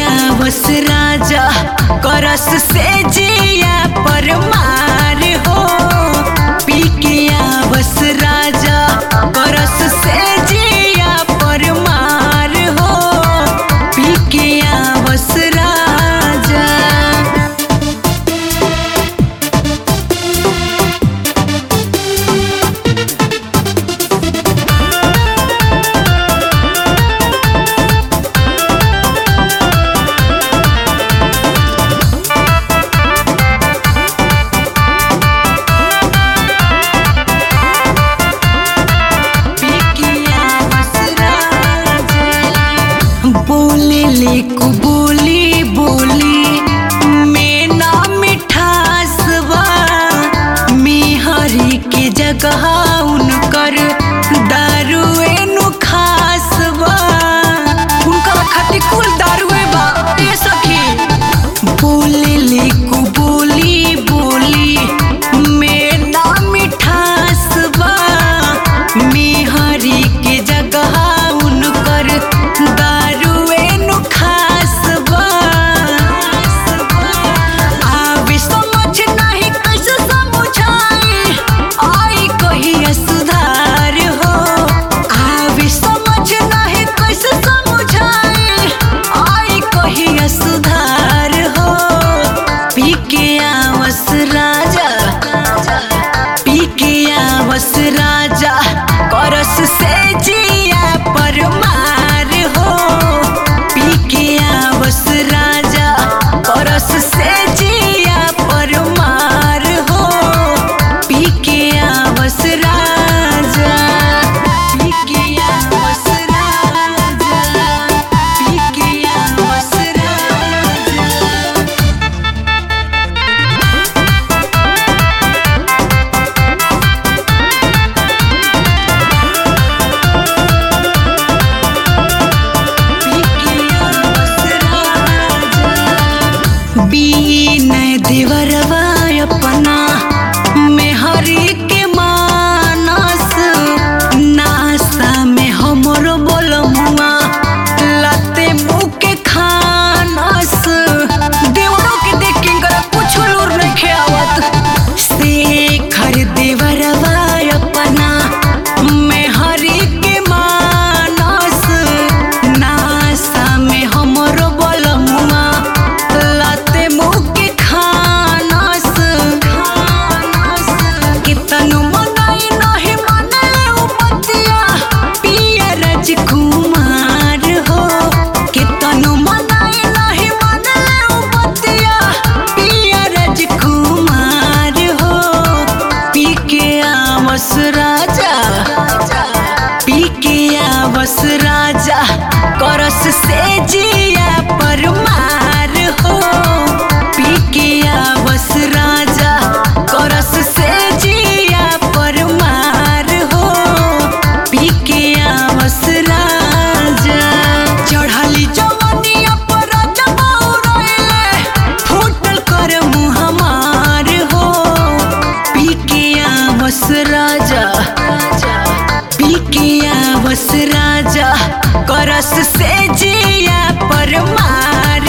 आवस राजा करस से जिया पर मार हो पी के आवस राजा करस से जिया पर मार हो पी के आवस राजा बोले ले को बोली बोली में ना मिठास बा मेहरी के जगह उनकर दारुए नु खास बा उनकर खटी कुल दारुए बा ए सखी बोले ले को बोली बोली में ना मिठास बा मेहरी के जगह उनकर दारुए नु खास बा आवे समझ नाही कैसे समझाई आई कहिया सुधार हो आवे समझ नाही कैसे समझाई आई कहिया सुधार हो पी के आवस राजा पी के आवस राजा करस से जिया पर मार हो पी के आवस राजा करस से जिया पर मार हो पी के आवस राजा पी के आवस राजा पी के आवस राजा बीन देवरवा अपना मेहरी के मानस नासा में हमरो बोलमुआ लाते मुँह के खानस देवरों के देख के इनकरा कुछ लूर नहीं खेवत शेखर देवरवा अपना मेहरी के मानस नासा में हमरो बोलमुआ लाते मुँह के खानस कितनु मनाई नहीं मने उपतिया पिया राजकुमार हो कितनु मनाई नहीं मने उपतिया पिया राजकुमार हो पी के आवस राजा पी के आवस राजा करस से जिया पर मार हो पी के आवस राजा करस से जिया पर मार हो पी के आवस राजा चढ़ली जवनिया पर जबौरले फूटल कर मुँह हमार हो पी के आवस राजा पी के आवस राजा करस से जिया पर मार